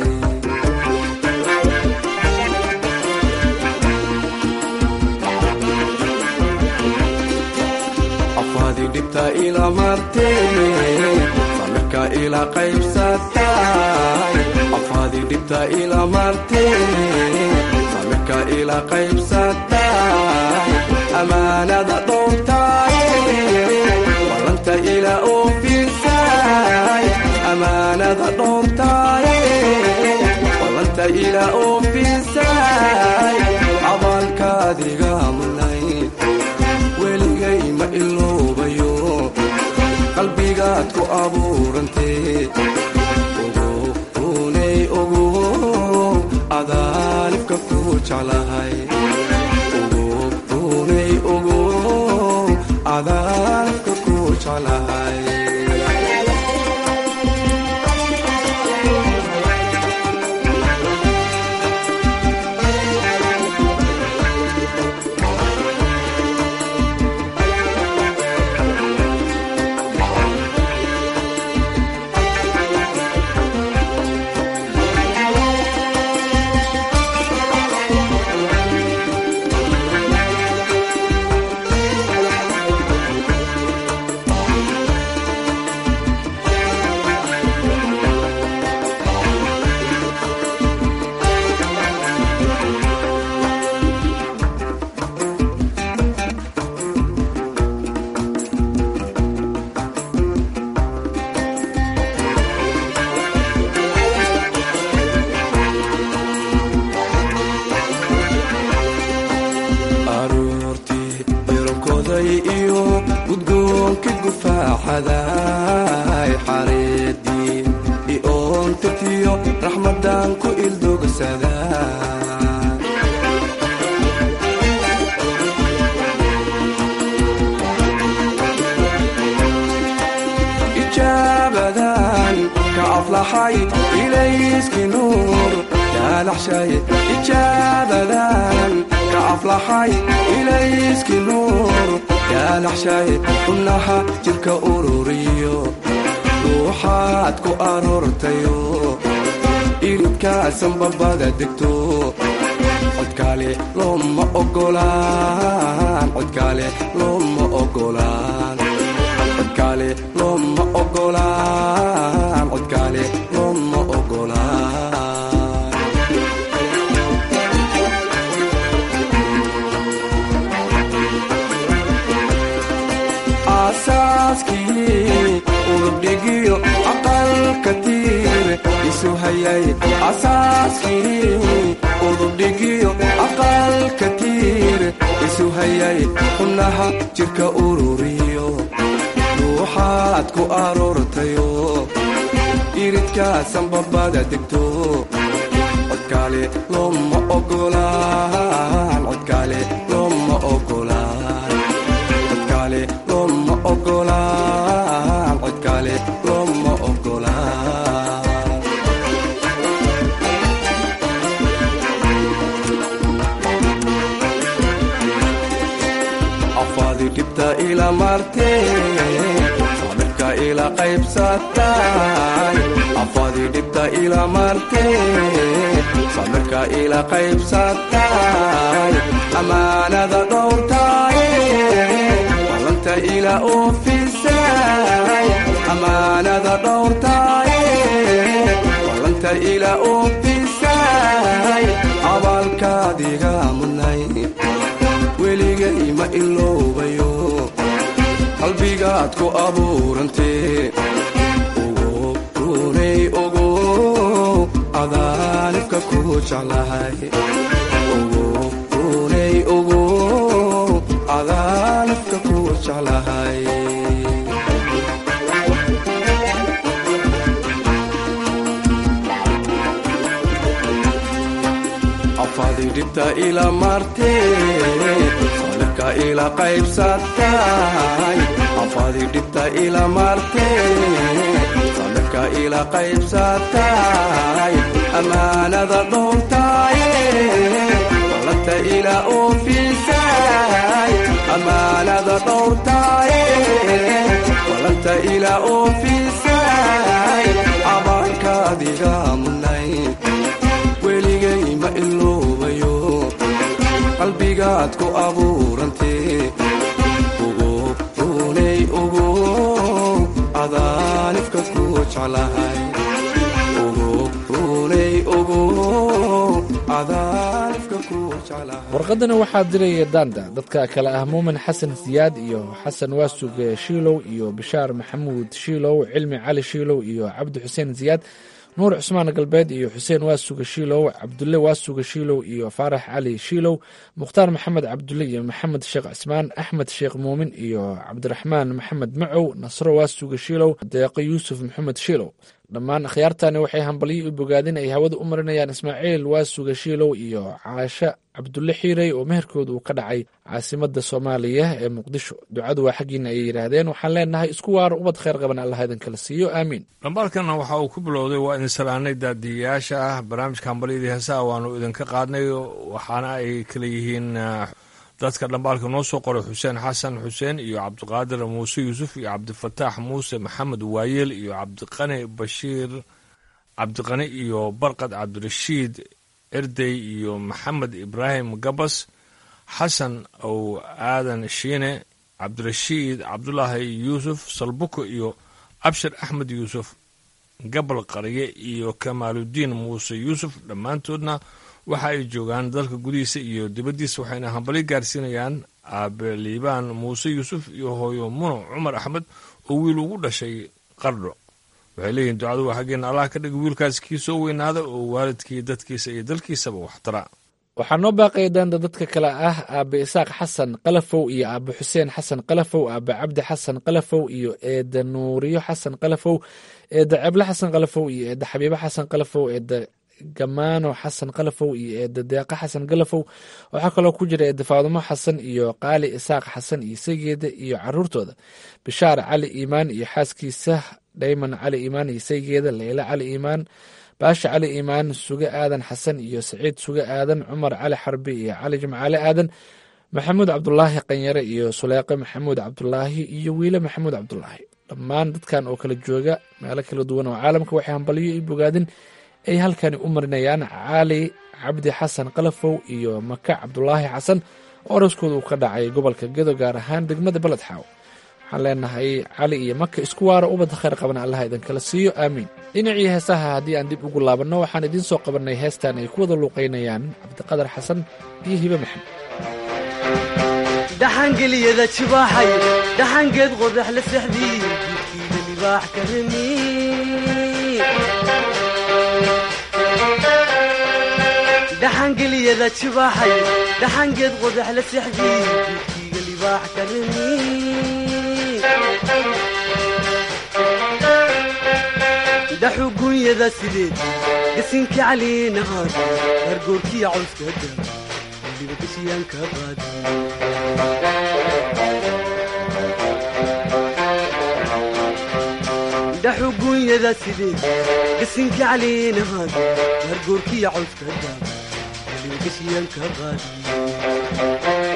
afaadi dhibta ila martee samirka ila qaybsatay afaadi dhibta ila martee samirka ila qaybsatay amaanada dhowrtay amaanada dhowrtaaye ballanta ila oofisaay abaalkaadiga mudnayd weligay ma iloobayo qalbigaad ku abuurantee ogounay ogo adaanibka ku jeclahay ogounay ogo adaanibka ku jeclahay aroortii ironkoday iyo gudgoonkii gufaaxaday xareedii ioontirtiyo raxmadan ku ildogsada ijaabadan ka aflaxay ilayski nuur yaalaxshay ijaabadan ka aflaxay ilayski nuur yaalaxshay xubnaha jirka ururiyo ruuxaad ku aroortayo iridkaasan babada degto codkaale looma ogolaan codkaale looma ogolaan codkaale looma ogolaan codkaale looma ogolaan aasaaskii udubdhigiyo aqalka tiir isu hayay asaaskii udubdhigiyo aqalka tiir isu hayay xubnaha jirka ururiyo ruuxaad ku aroortayo iridkaasan babada degto codkaale looma ogolaan codkaale looma ogolaan codkaale looma ogolaan codkaale looma ogolaan afaadi dhibta ila martee sabirka ila qaybsatay afaadi dhibta ila martee sabirka ila qaybsatay amaanada dhowrtaaye ballanta ila oofisay amaanada dhowrtaaye ballanta ila oofisay abaalkaadiga mudnay weligay ma iloobayo qalbigaad ku abuurantee ogo runay ogo adaanibka ku jeclahay ogo runay ogo adaanibka ku jeclahay afaadi dhibta ila martee sabirka ila qaybsatay afaadi dhibta ila martee sabirka ila qaybsatay amaanada dhowrtaaye ballanta ila oofisay amaanada dhowrtaaye ballanta ila oofisay abaalkaadiga mudnayd weligay ma iloobayo qalbigaad ku abuurantee ogo runay ogo adaanibka ku jeclahay ogo runay ogo adaanibka ku jeclahay warqadana waxaa diraya daanda dadka kale ah muumin xasan siyaad iyo xasan waasuge shiilow iyo bishaar maxamuud shiilow cilmi cali shiilow iyo cabdi xuseen siyaad nuur cusmaan galbeed iyo xuseen waasuge shiilow cabdulle waasuge shiilow iyo faarax cali shiilow mukhtaar maxamed cabdulle iyo maxamed sheekh cismaan axmed sheekh muumin iyo cabdiraxmaan maxamed macow nasro waasuge shiilow deeqo yuusuf maxamed shiilow dhammaan akhyaartani waxay hambalyo u bogaadin ay hawada u marinayaan ismaaciil waasuga shiilow iyo caasho cabdulle xiirey oo meherkooda uu ka dhacay caasimada soomaaliya ee muqdisho ducadu waa xaggiina ayay yidhaahdeen waxaan leenahay isku waaro ubad khayr qaban allah idinkala siiyo aamiin dhambaalkana waxa uu ku bilowday waa idin salaanay daadiyayaasha ah barnaamijka hambalyadii heesaha waanu idinka qaadnay waxaana ay kala yihiin dadka dhambaalka noo soo qoray xuseen xasan xuseen iyo cabdiqaadir muuse yuusuf iyo cabdifataax muuse maxamed waayeel iyo cabdiqani bashiir cabdiqani iyo barqad cabdirashiid erdey iyo maxamed ibraahim gabas xasan ow aadan shiine cabdirashiid cabdulaahi yuusuf salbuko iyo abshir axmed yuusuf gabal qarye iyo kamaaludiin muuse yuusuf dhammaantoodna waxa ay joogaan dalka gudihiisa iyo dibaddiisa waxayna hambalyo gaarsiinayaan aabe liibaan muuse yuusuf iyo hooyo muno cumar axmed oo wiil ugu dhashay qardho waxay leeyihin ducadu waa xaggeena allah ka dhiga wiilkaas kii soo weynaada oo waalidkii dadkiisa iyo dalkiisaba waxtara waxaa noo baaqaya daanda dadka kale ah aabe isaaq xasan qalafow iyo aabe xuseen xasan qalafow aabe cabdi xasan qalafow iyo eeda nuuriyo xasan qalafow eeda ceble xasan qalafow iyo eeda xabiibo xasan qalafow eeda gamaano xasan qalafow iyo eeda deeqa xasan galafow waxaa kaloo ku jira eeda faadumo xasan iyo qaali isaaq xasan iyo saygeeda iyo caruurtooda bishaar cali iimaan iyo xaaskiisa dhayman cali iimaan iyo saygeeda leyla cali iimaan baasha cali iimaan suge aadan xasan iyo saciid suge aadan cumar cali xarbi iyo cali jimcaale aadan maxamuud cabdulaahi qanyare iyo suleeqe maxamuud cabdulaahi iyo wiile maxamuud cabdulaahi dhammaan dadkan oo kala jooga meelo kala duwan oo caalamka waxay hambalyo iyo bogaadin ay halkani u marinayaan cali cabdi xasan qalafow iyo maka cabdulaahi xasan oo araskooda uu ka dhacay gobolka gedo gaar ahaan degmada beledxaaw waxaan leenahay cali iyo maka isku waaro ubadda khayr qabana allaha idinkala siiyo aamiin dhinacii heesaha haddii aan dib ugu laabanno waxaan idiin soo qabannay heestan ay ku wada luuqaynayaan cabdiqadar xasan iyo hibe maxamed dhaxangeliyada jibaaxay dhaxangeed qodax la sexdii jidkiida libaax ka remi dhaxangeliyada jibaaxay dhaxangeed qodax la sexdii jidkiiga libaax ka remi dhaxugunyada sideed gasinka caliina aad gargoorkiya cawska da weliba gashiyaan ka qaadi dhaxugunyada sideed gasinka caliina aad gargoorkiya cawska da weliba gashiyaan ka qaadi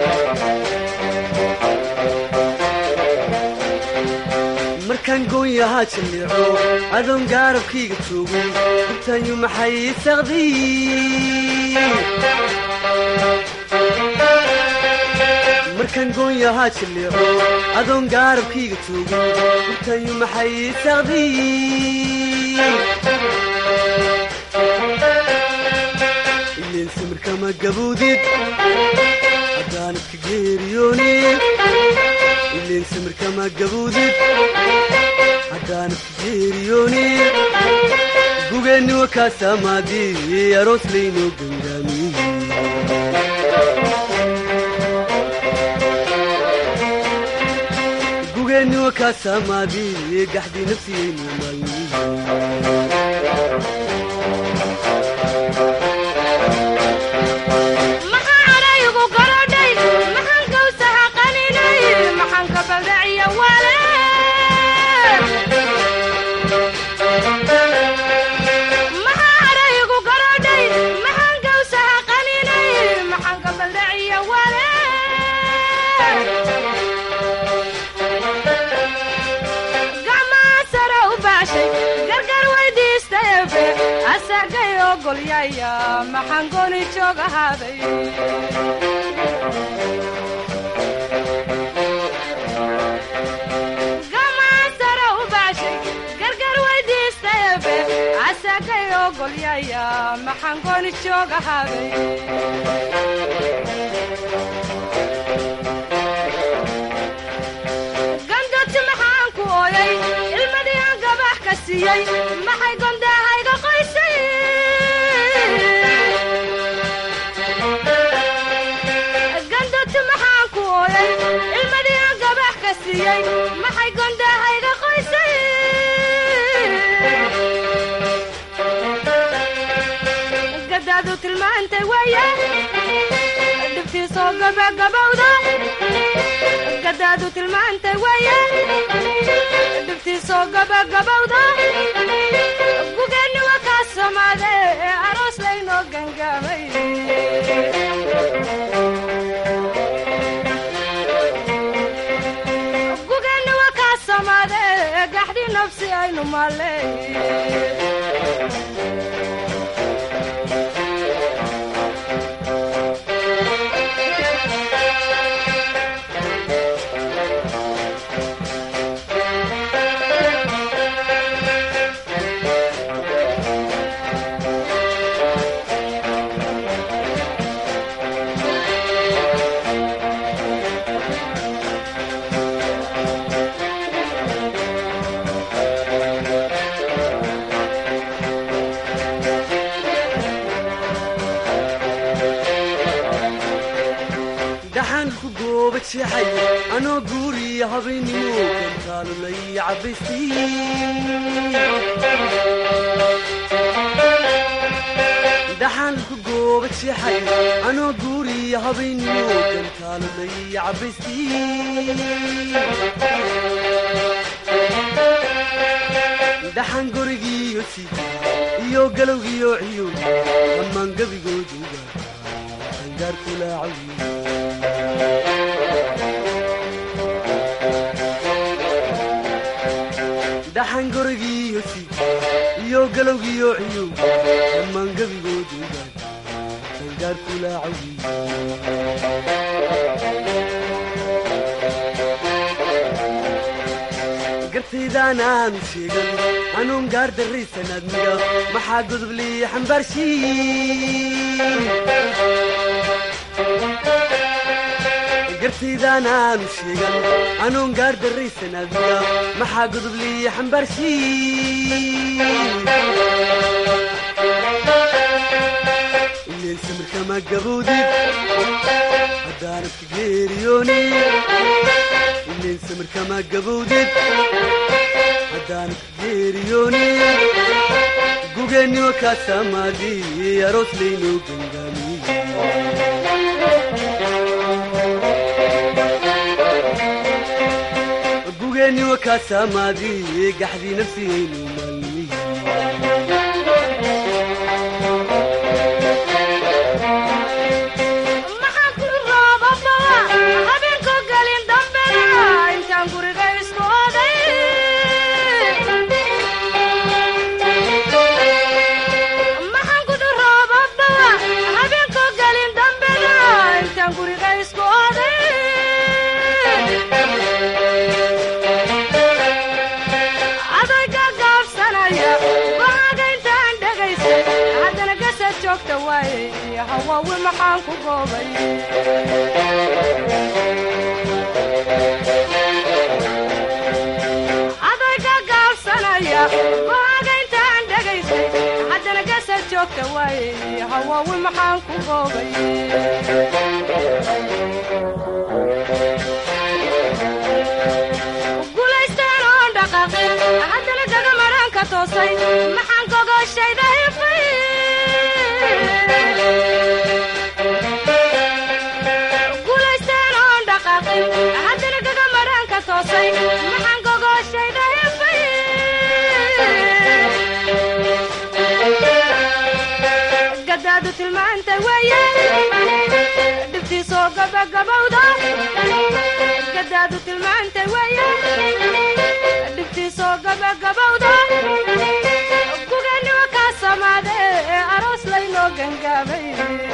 markaan goonyahaa jalleeco adoon gaarabkayga joogo gubtaanyu maxay saqdiy markaan goonyahaa jalleeco adoon gaarabkayga joogo gubtaanyu maxay saqdiy ileen samirkama gaboodid haddaanad ka geeriyoonid ileen samirkama gaboodid haddaanad ka geeriyoonid gugeenni wakaasamaadii aroos laynoo gangaamiye gugeenni wakaasamaadii gaxdii nafsiyaynu maalmiye gamasara u baashay gargar weydiistayabe asagayo loo golyaya maxaan gooni jooga habay gandoti maxaan ku ooyay ilmadii aan gabax ka siiyey maxay gondaahayga qoysay gandoti maxaan ku ooyay ilmadii aan gabax ka siiyey maxay gondaahayga qoysay gadaadu tilmaantay waaya dhibtiisoo gabagabowda gadaadu tilmaantay waaya dhibtiisoo gabagabowda gugeenni waa kaa samaade ee aroos laynoo gangaamay gugeenni waa kaa samaade ee gaxdii nafsi aynu maaley dhaxaan ku gooba jeexay anoo guuriya habeennimo kantaalulay cabaystii dhaxaan ku gooba jeexay anoo guuriya habeennimo kantaalulay cabaystii dhaxaan gorigiiyo si iyo galowgiyo ciyo dhammaan gebigooduga angaar kulaacawi dhaxan gorigiiyo si iyo galowgiyo ciyo dhammaan gebigooduga angaar kulaacawi gartaydaan aanu sheegan anuun gaar darraysan admiga maxaa godoblii xambaarshiin gartaydaan aanu sheegan anuun gaar darraysan admiga maxaa godoblii xambaarshiin ileen samirkama gabowdid haddaanad ka geeriyoonin ileen samirkama gabowdid haddaanad ka geeriyoonin gugeenniwa kaa samaadi aroos laynoo gangaamiye gugeenniwa kaa samaadi gaxdii nafsigaynu maalmiye maxaan ku roobabaa habeenkoo gelin dambena intaan guriga isku oday maxaan ku roobabaa habeenkoo gelin dambena intaan guriga isku oday adayga gaabsanaya go'aaga intaan dhegaysay haddana gasad joogta waaye hawaawi maxaan ku goobay adayga gaabsanaya go'aaga intaan dhegaysay haddana gasad joogta waaye hawaawi maxaan ku goobay guulaystaan oon dhaqaaqin haddana gaga maraanka toosay maxaan gogoshayda hifay guulaystaan oon dhaqaaqin haddana gaga maraanka toosay maxaan gogoshayda hifay gadaadu tilmaantay weeye dhibtiisoo gabagabowda gadaadu tilmaantay weeye dhibtiisoo gabagabowda gugeenniwa kaa samaade ee aroos laynoo gangaamay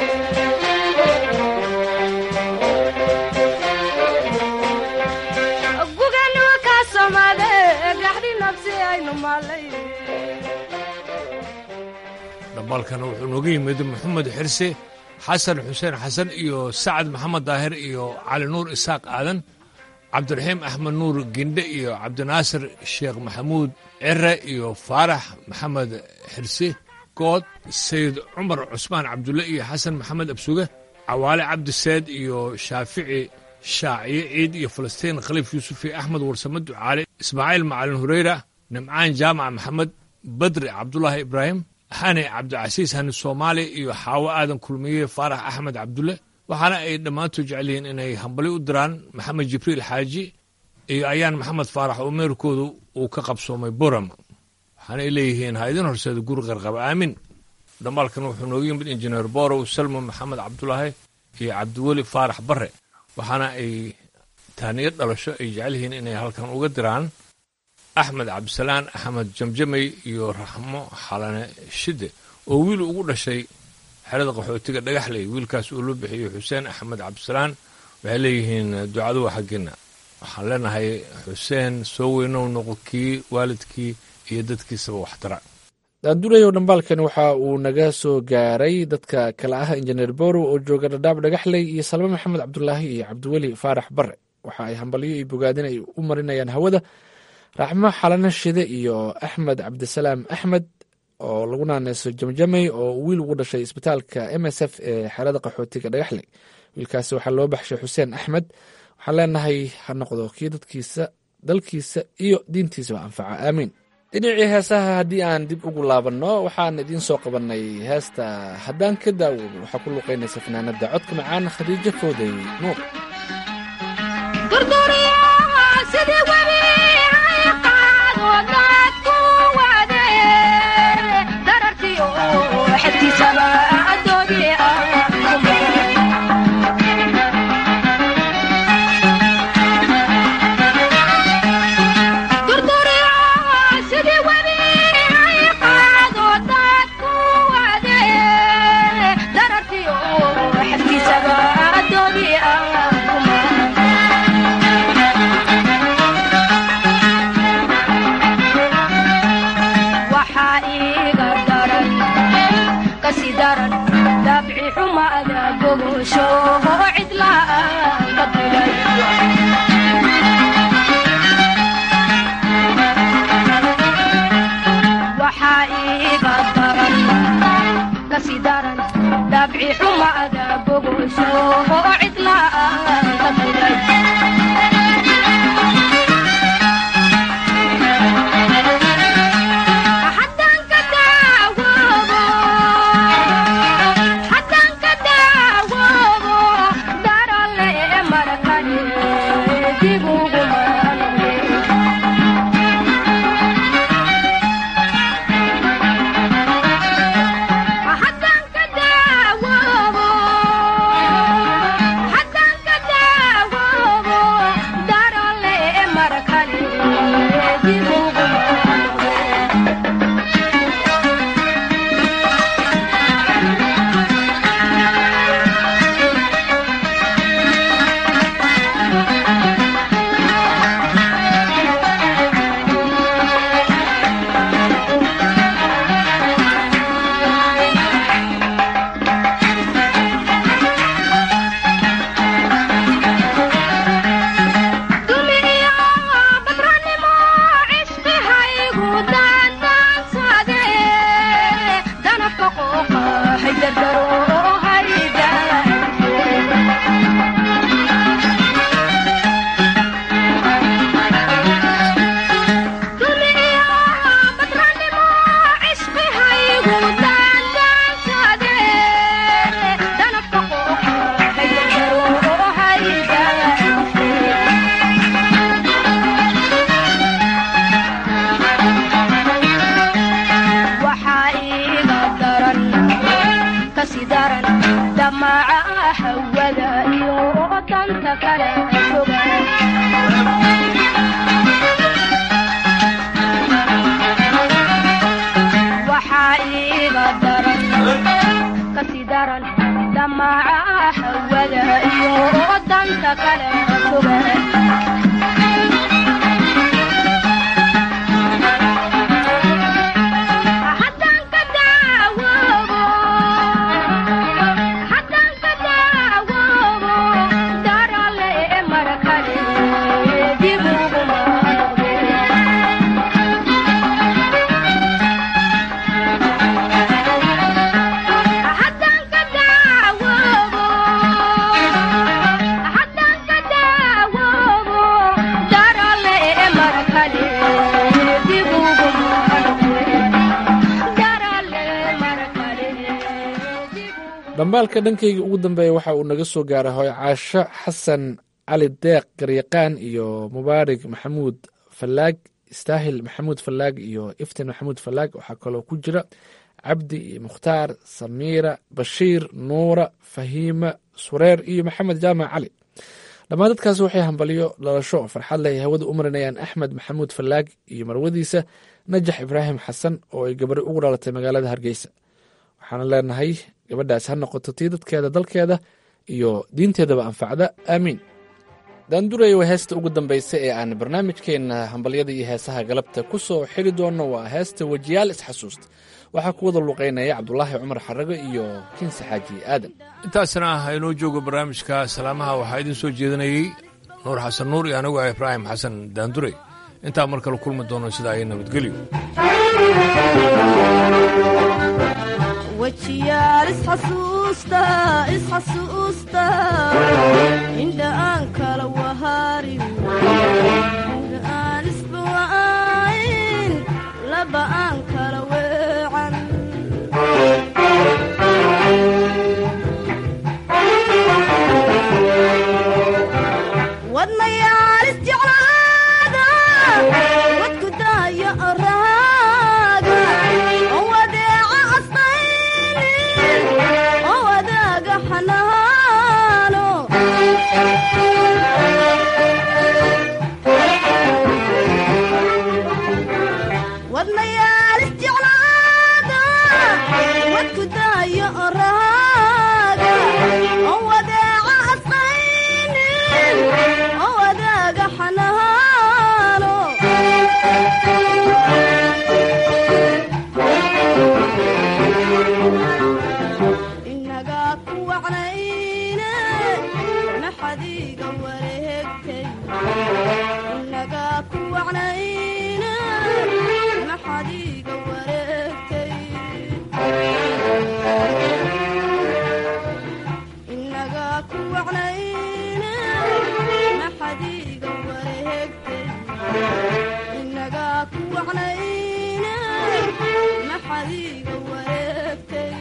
gugeenniwa kaa samaade ee gaxdhi nafsi aynu maalay dhambaalkana wuxuu nooga yimid maxamed xirse xasan xuseen xasan iyo sacad maxamed daahir iyo cali nuur isaaq aadan cabdiraxiim axmed nuur gindhe iyo cabdinaasir sheekh maxamuud cire iyo faarax maxamed xirse good sayid cumar cusmaan cabdulle iyo xasan maxamed absuge cawaale cabdi seed iyo shaafici shaaciye ciid iyo falastiin khaliif yuusuf iyo axmed warsame ducaale ismaaciil macalin hureyra nimcaan jaamac maxamed badri cabdulaahi ibraahim xani cabdicasiis hani soomaali iyo xaawo aadan kulmiye faarax axmed cabdulle waxaana ay dhammaantood jecel yihiin inay hambali u diraan maxamed jibriil xaaji iyo ayaan maxamed faarax oo meerkoodu uu ka qabsoomay boram waxaana ay leeyihiin ha idin horseeda guri qarqaba aamin dhambaalkan wuxuu nooga yimid injineer borow salmo maxamed cabdulaahi iyo cabdiweli faarax bare waxaana ay taaniyad dhalasho ay jecel yihiin inay halkan uga diraan axmed cabdisalaan axmed jamjamey iyo raxmo xalane shide oo wiil ugu dhashay xerada qaxootiga dhagaxley wiilkaas uu loo bixiyo xuseen axmed cabdisalaan waxay leeyihiin ducadu waa xaggeena waxaan leenahay xuseen soo weynow noqo kii waalidkii iyo dadkiisaba waxtara daandulayow dhambaalkan waxa uu naga soo gaaray dadka kale ah injineer borow oo jooga dhadhaab dhagaxley iyo salme maxamed cabdulaahi iyo cabdiweli faarax bare waxa ay hambalyo iyo bogaadin ay u marinayaan hawada raxmo xalano shide iyo axmed cabdisalaam axmed oo lagu naaneyso jamjamey oo wiil ugu dhashay isbitaalka m s f ee xerada qaxootiga dhagaxley wiilkaasi waxaa loo baxshay xuseen axmed waxaan leenahay ha noqdo kii dadkiisa dalkiisa iyo diintiisaba anfaca aamiin dhinacii heesaha haddii aan dib ugu laabanno waxaan idiin soo qabannay heesta haddaan ka daawoobo waxaa ku luqaynaysa fanaanada codka macaan khadiijo fooday nuur Haddaan ka daawo dhambaalka dhankayga ugu dambeeya waxa uu naga soo gaaray hooy caasho xasan cali deeq garyaqaan iyo mubaarig maxamuud fallaag istaahil maxamuud fallaag iyo iftin maxamuud fallaag waxaa kaloo ku jira cabdi iyo mukhtaar samiira bashiir nuura fahiima sureer iyo maxamed jaamac cali dhammaan dadkaas waxay hambalyo dhalasho farxad leh hawada u marinayaan axmed maxamuud fallaag iyo marwadiisa najax ibraahim xasan oo ay gabari ugu dhalatay magaalada hargeysa waxaana leenahay gabadhaas ha noqoto tii dadkeeda dalkeeda iyo diinteedaba anfacda aamiin daanduraya waa heesta ugu dambaysa ee aan barnaamijkeenna hambalyada iyo heesaha galabta ku soo xiri doonno waa heesta wejiyaal isxasuusta waxaa ku wada luqaynaya cabdulaahi cumar xarago iyo kinsi xaaji aadan intaasna ah inoo joogo barnaamijka salaamaha waxaa idiin soo jeedinayey nuur xasan nuur iyo anigu ah ibraahim xasan daandure intaa mar kale kulmi doono sidaa iyo nabadgelyo wejiyaal isxasuusta isxasuusta indha aan kala waharin indha aan isbawa'ayn laba aan kala weecan wadnayaal isjeclaada wadku daayo oraaga oo wadeeca asqaynin oo wadaaga xanaano wadnayaal isjeclaada wadku daayo oraaga oo wadeeca asqaynin oo wadaaga xanaano inagaa ku wacnayne maxadiiga wareegtay inagaa ku wacnayne maxadiiga wareegtay inagaa ku wacnayne maxadiiga wareegtay inagaa ku wacnayne maxadiiga wareegtay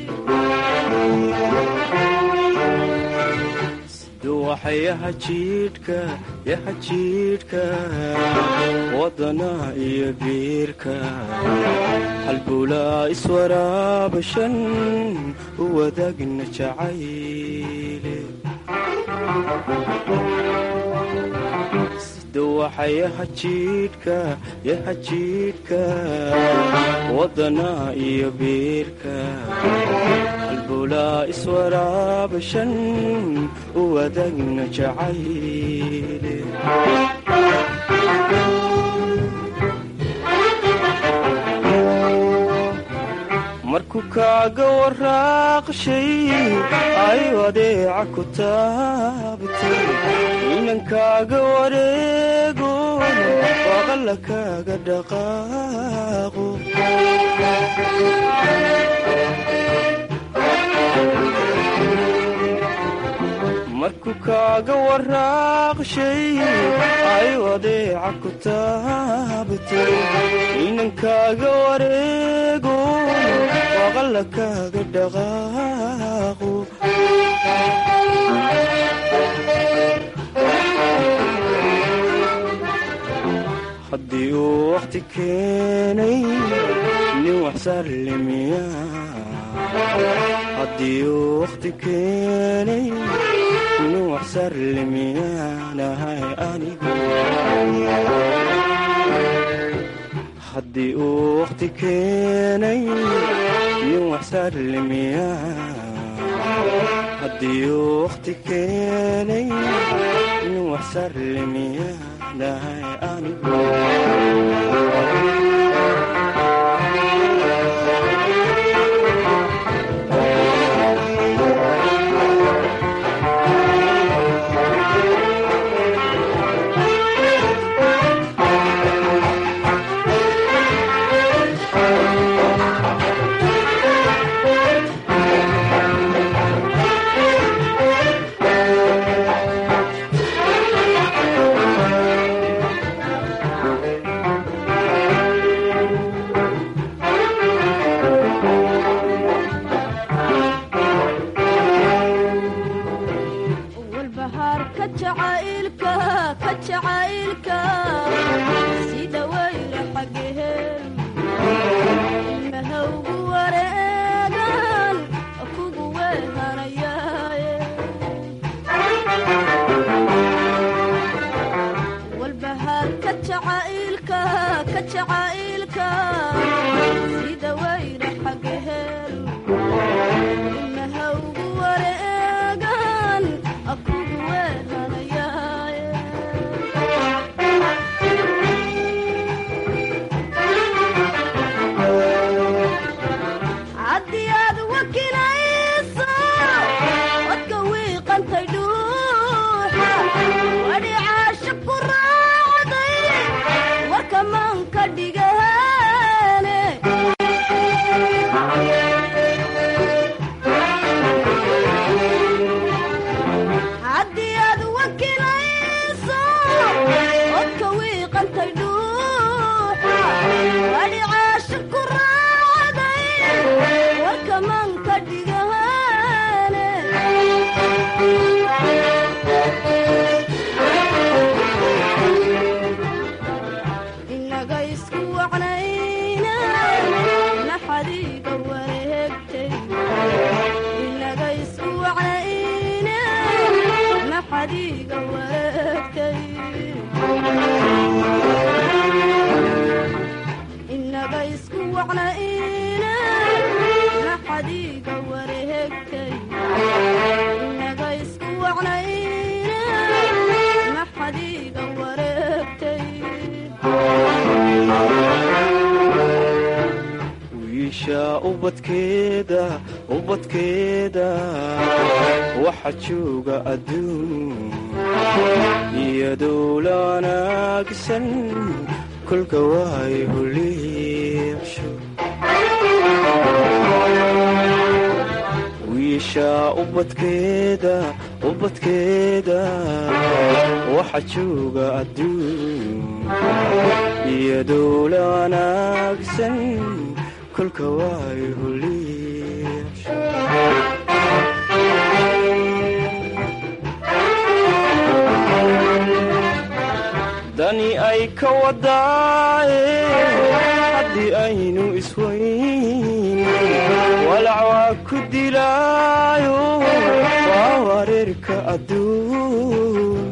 duwaxayaha jiidhka yaha jiidhka wadana iyo biirka halbulaa iswaraabashan u wadaagna jacayle duwaxayaha jiidhka yaha jiidhka wadana iyo biirka halbulaa iswaraabashan u wadaagna jacayle markuu kaaga waraaqshay ay adeeca ku taabtay inan kaaga wareego waqalla kaaga dhaqaaqo markuu kaaga waraaqshay ay adeeca ku taabtay inan kaaga wareego waqalla kaaga dhaqaaqo haddii uu wakhti keenay nin waxsarlimiya haddii uu wakhti keenay nin waxsarlimiyaanahay anigu haddii uu wakhti keenay nin waxsarlimiya haddii uu wakhti keenay nin waxsarlimiyaanahay anigu isku wacnayna maxadiiga wareegtay inaga isku wacnayna maxadiiga wareegtay wiisha ubadkeeda ubadkeeda waxa jooga adduun iyadoo la wanaagsan kolka waay huliicsho wiisha ubadkeeda ubadkeeda waxa jooga adduun iyadoo la wanaagsan kolka waay huliicsho dani ay ka wadaaye haddii aynu iswayn walac waa ku dilaayo waa wareerka adduun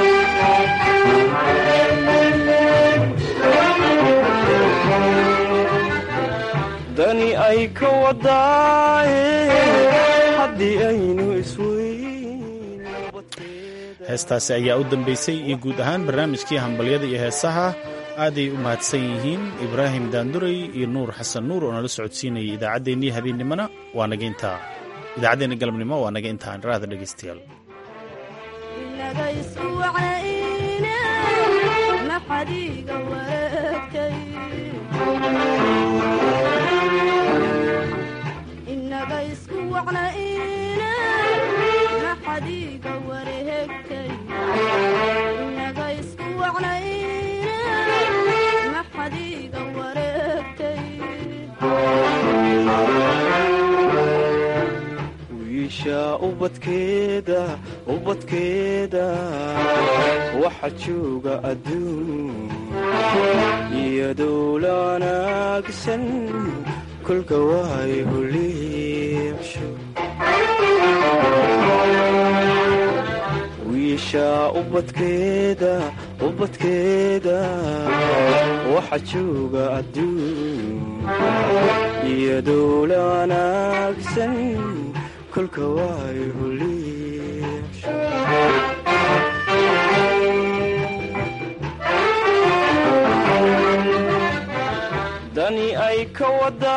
dani ay ka wadaaye haddii aynu iswayn heestaasi ayaa u dambaysay iyo guud ahaan barnaamijkii hambalyada iyo heesaha aaday u mahadsan yihiin ibraahim daanduray iyo nuur xasan nuur oo nala socodsiinayay idaacaddeenii habeennimona waa naga intaa idaacaddeenna galabnimo waa naga intaan raada dhegaystayaal inaga isku wacnayna maxadiiga wareegtay inaga isku wacnayna maxadiiga wareegtay inaga isku wacnayna maxadiiga wareegtay wiisha ubadkeeda ubadkeeda waxa jooga adduun iyadoo la wanaagsan kolka waay huliicsho wiisha ubadkeeda ubadkeeda waxa jooga adduun iyadoo la wanaagsan kolka waay huliicsho dani ay ka wada